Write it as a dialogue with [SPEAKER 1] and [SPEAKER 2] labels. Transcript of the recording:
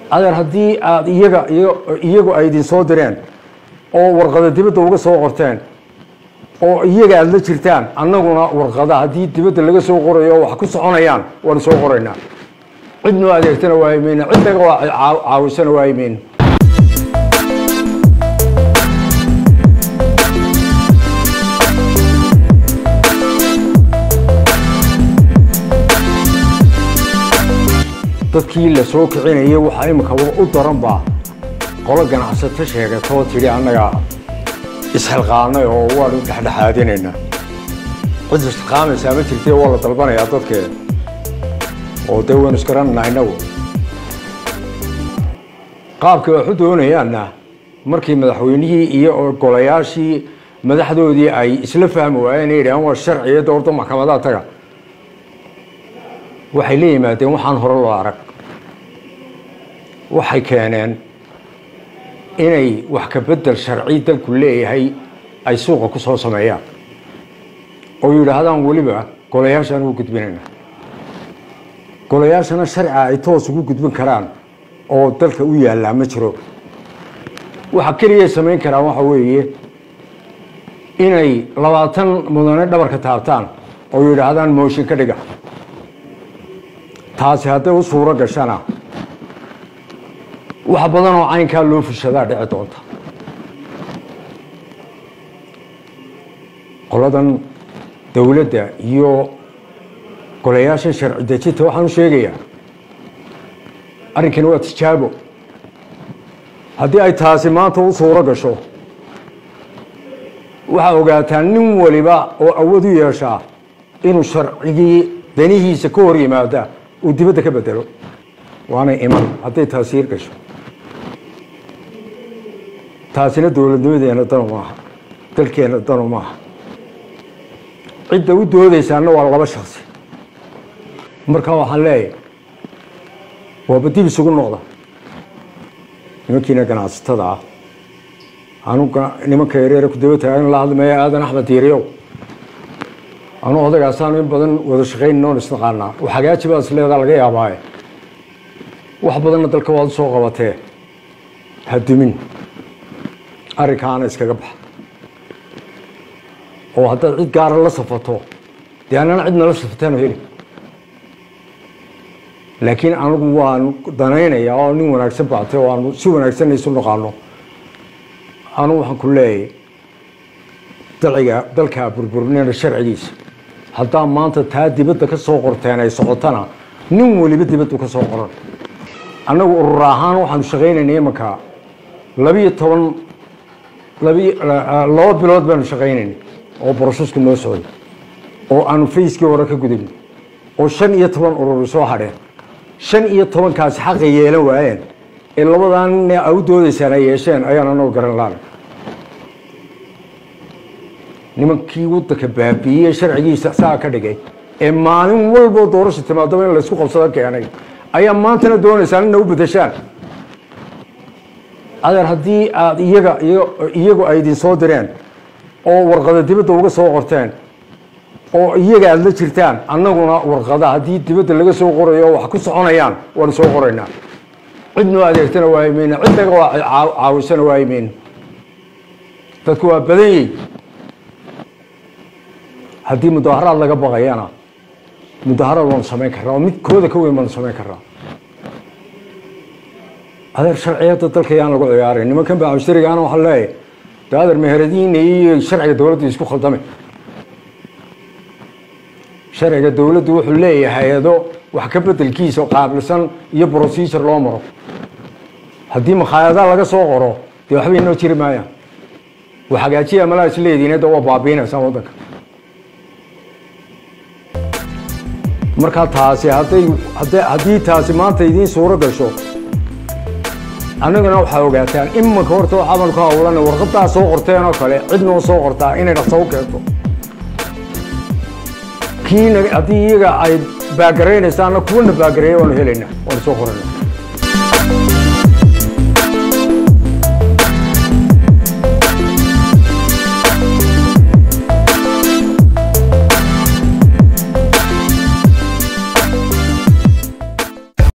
[SPEAKER 1] adeer haddii aad iyaga iyagu ay idin soo direen oo warqada dibadda uga soo qorteen oo iyaga aada la jirtaan annaguna warqada haddii dibadda laga soo qorayo oo wax ku soconayaan waanu soo qoraynaa cid noo adeegtana waayimayna cid naga caawisana waayimayna dadkii la soo kicinayay waxaa imika u daran baa qolo ganacsato sheegatoo tidhi annaga isxilqaanay oo waanu dhexdhexaadinaynaa cid isxilqaamaysaa ma jirtee waa la dalbanayaa dadkeeda oo dee waynu isgaranaynaa innagu qaabkii waxu doonayaanna markii madaxweynihii iyo golayaashii madaxdoodii ay isla fahmi waayeen yidhahaan waa sharciya doorta maxkamadaha taga waxay la yimaadeen waxaan hore loo arag waxay keeneen inay wax ka bedel sharci dalku leeyahay ay suuqa ku soo sameeyaan oo yidhaahdaan weliba golayaashaan ugu gudbinayna golayaashana sharciga ay toos ugu gudbin karaan oo dalka u yaallaa ma jiro waxa keliyay samayn karaan waxa weeye inay labaatan mudane dhabarka taabtaan oo yidhaahdaan mooshin ka dhiga taasi hadday u suuro gashana wax badan oo caynkaa loo fushadaa dhici doonta qoladan dowladda iyo golayaashan sharci dejinta waxaan u sheegayaa arrinkani waa tijaabo haddii ay taasi maanta u suuro gasho waxaa ogaataa nin waliba oo awood u yeeshaa inuu sharcigii danihiisa ka hor yimaada uu dibadda ka bedelo waanay iman hadday taasi yar gasho taasina dowladnimadeena danu maaha dalkeena danu maaha cidda u doodaysaana waa laba shaksi markaa waxaan leeyahay waaba dib isugu noqda nimankiina ganacsatada ah anu nimanka yareere ku daba taagan la hadlamaya aadan axmed diiriyow anu odagaasaanu in badan wada shaqaynin oon isnaqaanaa wax hagaaji baa is leedaa laga yaabaaye wax badanna dalka waad u soo qabatee ha dumin arrinkaana iskaga baxa oo haddaad cid gaara la safato dee annana cid nala safateenu heli laakiin anigu waanu danaynayaa oo nin wanaagsan baatay oo aanu si wanaagsanna isu naqaano anugu waxaan ku leeyahay dalciga dalkaa burburinayna sharcigiisa haddaa maanta taa dibadda ka soo qorteen ay socotana nin weliba dibaddu ka soo qoran annagu urur ahaan waxaanu shaqaynaynay imanka labiyo toban labi laba bilood baanu shaqaynaynay oo borosesku noo socday oo aanu fayskii hore ka gudubnay oo shan iyo toban ururi soo hadheen shan iyo tobankaasi xaqay yeelan waayeen ee labadaa nin a u doodaysaan ay yeesheen ayaan anagu garan laana nimankii waddanka baabiiyey sharcigiisa saa ka dhigay ee maalin walboo doorasha timaadaba in laysku qabsado keenay ayaa maantana doonaysaan ina u bedeshaan adeer haddii aad iyaga iyagu ay idin soo direen oo warqada dibadda uga soo qorteen oo iyaga aada la jirtaan annaguna warqada haddii dibadda laga soo qorayo oo wax ku soconayaan waanu soo qoraynaa cid noo adeegtana waayimayna cid naga caawisana waayimayna dadku waa badan yihin haddii mudaharaad laga baqayana mudaharaad waanu samayn karraa oo mid kooda ka weyn baanu samayn karraa adeer sharciyadda dalka yaan lagu ciyaaray nimankan baa mushtarigaana waxaa leeyahay de adeer meheradiina iyo sharciga dowladdu isku khaldamay sharciga dowladdu wuxuu leeyahay hay-ado wax ka bedelkiisa qaabilsan iyo procedure loo maro haddii makhaayadaha laga soo qoro dee waxba inoo jiri maayaan wax hagaajiya malaa isleediin de waa baabiinaysaan waddanka markaa taasi hadday hadda haddii taasi maanta idiin suuro gasho annagana waxaa ogaataan imanka horta waxaabanu ka hawlana warqadaa soo qorteen oo kale cid noo soo qortaa inay dhaqso u keento kii haddii iyaga ay baagaraynaysaana kuwana baagareeya waanu helaynaa waanu soo qoranaa